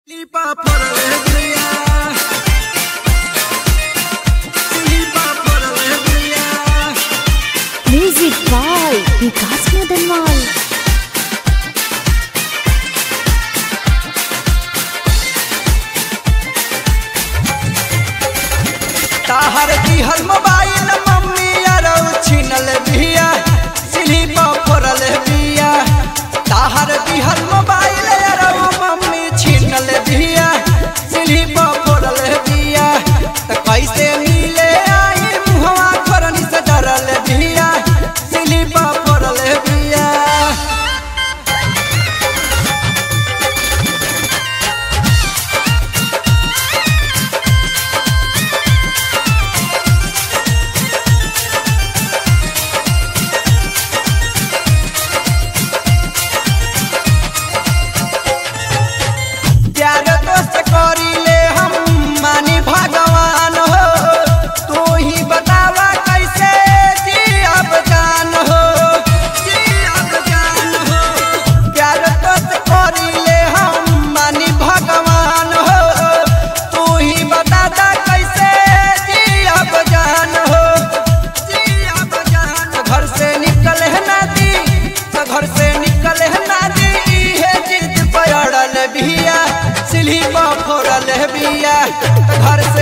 Lipa por alegría. Lipa por alegría. Music by Vikas Madanwal ताहर दिहल mobile mummy अरौ छिनल बिया स्लीपा फोरल बिया ताहर दिहल मोबाइल अरौ मम्मी छिनल बिया स्लीपा फोरल बिया त कैसे मिले आई मुहवा करनी से डरल बिया स्लीपा फोरल बिया प्यार दोस्त करीले हम मानी भगवान हो तू ही बतावा कैसे जियब जान हो जियब जान हो प्यार दोस्त करीले हम मानी भगवान हो तू ही बता दा कैसे जियब जान हो जियब जान घर से निकल है ना दी तो घर से निकल है ना दी इहे जिद पड़ल बिया सिल्ही फोड़ल बिया घर से